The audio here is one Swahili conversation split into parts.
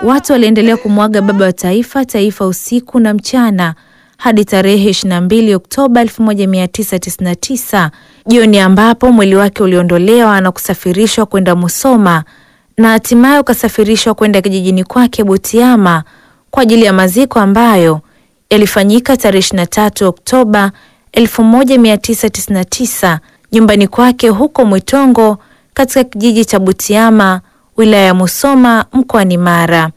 Watu waliendelea kumwaga baba wa taifa taifa usiku na mchana hadi tarehe 22 Oktoba 1999 jioni, ambapo mwili wake uliondolewa na kusafirishwa kwenda Musoma na hatimaye ukasafirishwa kwenda kijijini kwake Butiama kwa ajili ya maziko ambayo yalifanyika tarehe 23 Oktoba 1999 nyumbani kwake huko Mwitongo katika kijiji cha Butiama wilaya ya Musoma mkoani Mara.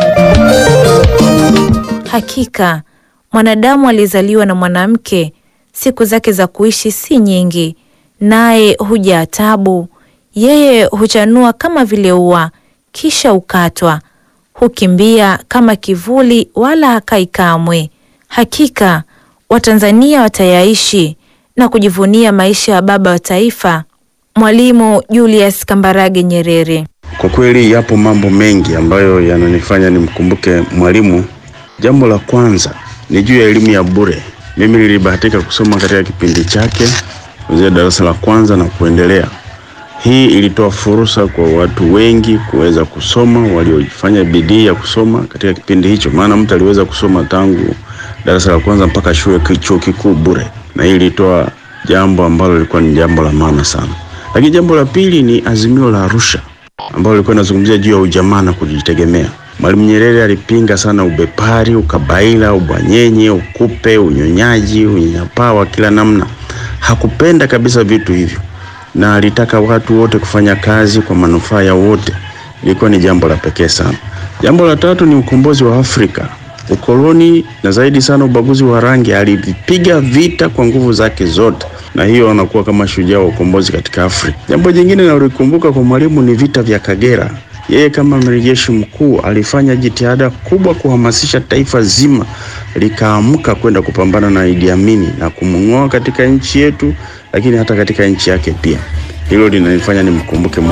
Hakika mwanadamu alizaliwa na mwanamke, siku zake za kuishi si nyingi, naye hujaa tabu. Yeye huchanua kama vile ua, kisha ukatwa, hukimbia kama kivuli, wala hakai kamwe. Hakika Watanzania watayaishi na kujivunia maisha ya baba wa taifa Mwalimu Julius Kambarage Nyerere. Kwa kweli yapo mambo mengi ambayo yananifanya nimkumbuke Mwalimu. Jambo la kwanza ni juu ya elimu ya bure. Mimi nilibahatika kusoma katika kipindi chake kuanzia darasa la kwanza na kuendelea. Hii ilitoa fursa kwa watu wengi kuweza kusoma, waliofanya bidii ya kusoma katika kipindi hicho, maana mtu aliweza kusoma tangu darasa la kwanza mpaka shule chuo kikuu bure, na hii ilitoa jambo ambalo lilikuwa ni jambo la maana sana. Lakini jambo la pili ni azimio la Arusha ambalo lilikuwa linazungumzia juu ya ujamaa na kujitegemea. Mwalimu Nyerere alipinga sana ubepari, ukabaila, ubwanyenye, ukupe, unyonyaji, unyanyapaa wa kila namna. Hakupenda kabisa vitu hivyo, na alitaka watu wote kufanya kazi kwa manufaa ya wote. Ilikuwa ni jambo la pekee sana. Jambo la tatu ni ukombozi wa Afrika. Ukoloni na zaidi sana ubaguzi wa rangi alivipiga vita kwa nguvu zake zote, na hiyo anakuwa kama shujaa wa ukombozi katika Afrika. Jambo jingine nalikumbuka kwa Mwalimu ni vita vya Kagera. Yeye kama amiri jeshi mkuu alifanya jitihada kubwa kuhamasisha taifa zima likaamka kwenda kupambana na Idi Amin na kumng'oa katika nchi yetu, lakini hata katika nchi yake pia. Hilo linanifanya nimkumbuke